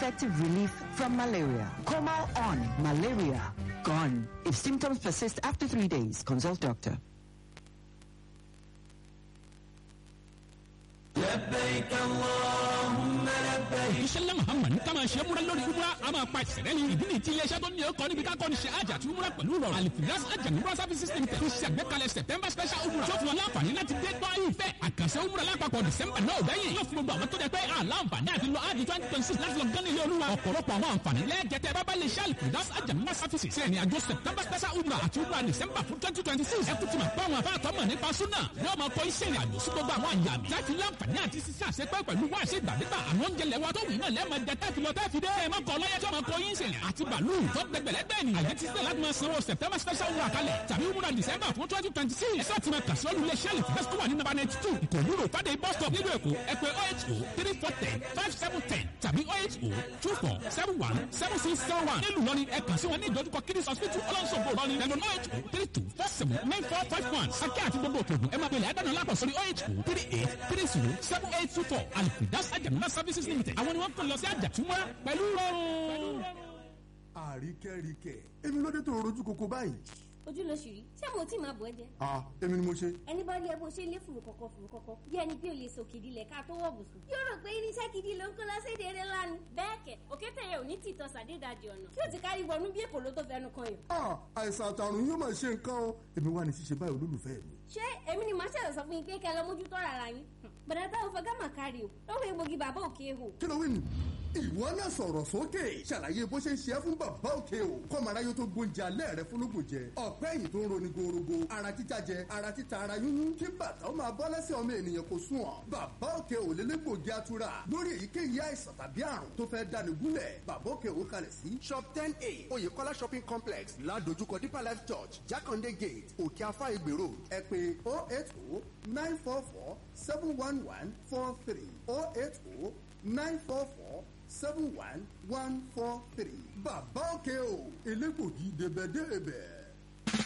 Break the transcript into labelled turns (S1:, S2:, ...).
S1: effective relief from malaria. Comal on malaria gone. If symptoms persist after three days, consult doctor.
S2: لبيك اللهم لبيك
S3: iṣẹ́ muhammad ní ká máa ṣe múra lórí umra a máa pa ìṣẹ̀lẹ̀ ní ìdí nìyí tí iléeṣẹ́ tó ní ọkọ̀ níbi ká kọ́ni ṣe àjà àti umra pẹ̀lú rọrùn alifiras àjà umra services limited tó ṣe àgbékalẹ̀ september special umra tó fún wọn láǹfààní láti dé gbọ́ ìfẹ́ àkànṣe umra lápapọ̀ december náà bẹ́yìn yóò fún gbogbo àwọn tó jẹ pé àlàǹfààní àti lọ áàdì twenty twenty six láti lọ gán ilé olúwa ọ̀pọ̀lọpọ̀ àwọn àǹfààní lẹ́ẹ̀jẹ̀tẹ̀ bábá lè ṣe alifiras àjà umra services ṣe ìrìn àjò september special umra àti umra december fún twenty twenty six ẹkú tí ma pa àwọn afáàtọ́ mọ̀ nípa súnà yóò máa kọ́ iṣẹ́ ìrìn àjò sí gbogbo àwọn àyàmì láti láǹfààní àti sísá àṣepẹ́ pẹ̀lú wá àṣẹ ìgbàdégbà àwọn oúnjẹ lẹ́wọ́ tó wù náà lẹ́ẹ̀ma jẹ tẹ́ẹ̀fì lọ tẹ́ẹ̀fì dé ẹ̀ má kọ́ lọ́yẹ́ tó máa kọ́ yín sẹ̀lẹ̀ àti bàálù tó gbẹgbẹ̀lẹ́gbẹ̀ ni àyè ti sílẹ̀ láti máa sanwó september special wúrà kalẹ̀ tàbí wúrà december fún twenty twenty six ẹ̀sọ́ ti máa kà sí olùlé sẹ́ẹ̀lì fẹ́sítì wà ní nàbà ninety two ìkòrú rò fàdé bus stop nílùú èkó ẹ pè oh eight oh three four ten five seven ten tàbí oh eight oh two four seven one seven six seven one nílùú lọ́ni ẹ kàn sí wọn ní ìdojúkọ kiddies hospital ọlọ́sọ̀gbò lọ́ni ẹ̀lò oh eight oh three two four seven nine four five one akẹ́ àti gbogbo òkè ògùn ẹ máa bẹ̀rẹ̀ ẹ̀dánù lápò sórí oh eight oh three eight three zero seven eight two four alifidas ajamuna services limited àwọn ni wọ́n kàn lọ sí àjàtúmọ̀ pẹ̀lú rọrùn.
S4: àríkẹ́ríkẹ́ èmi ló dé tó rojú koko báyìí.
S5: ojú ló ṣì rí ṣé mo tí máa bọ̀ ẹ́ jẹ.
S4: ah èmi ni mo ṣe.
S5: ẹni bá rí ẹ bó ṣe lé fùrù kọ̀kọ̀ fùrù kọ̀kọ̀ bí ẹni bí o lè sòkìdí lẹ̀ ká tó wọ̀ bùsùn. yóò rò pé irinṣẹ́ gidi ló ń kó lọ́sẹ̀ dèrè lánàá. bẹ́ẹ̀ kẹ̀ òkété yẹn ò ní tìtọ́ sàdédàjì ọ̀nà tí ó ti kárí wọnú bí èkó ló tó fẹnu kan yìí.
S4: ah àìsàn àtàrùn yóò máa ṣe nǹkan o èmi wà ní ṣíṣe báyìí olólùfẹ́ mi.
S5: ṣé èmi ni màá ṣẹ̀rọ̀ sọ fún yín pé kẹ́ ẹ lọ mójútó rárá yín. bàdà táwọn fẹ́ gámà kárí o lọ́wọ́ egbògi bàbá òkè hò.
S4: kí ló wí nù. ìwọ náà sọ̀rọ̀ sókè ṣàlàyé bó ṣe ń ṣe é fún bàbá òkè o kọ́mara yóò tó gbóúnjẹ alẹ́ rẹ fúnlógún jẹ ọ̀pẹ́ yìí tó ń roni gorogo ara títa jẹ ara títa ara yúnyún kí bàtà ó máa bọ́ lẹ́sẹ̀ ọmọ ènìyàn kò sùn ọ́ bàbá òkè ò lélẹ́gbògi atura lórí èyíkéyìí àìsàn tàbí àrùn tó fẹ́ dáni gúnlẹ̀ bàbá òkè ò kalẹ̀ sí shop ten a oyèkọ́lá shopping complex ládojúkọ deeper life church jákàndé gate òkè afá ìgbè road ẹ pé oh eight oh nine four four seven one one four three oh eight oh nine four four seven one one four three bàbá òkè o elégbògi débẹ̀débẹ̀.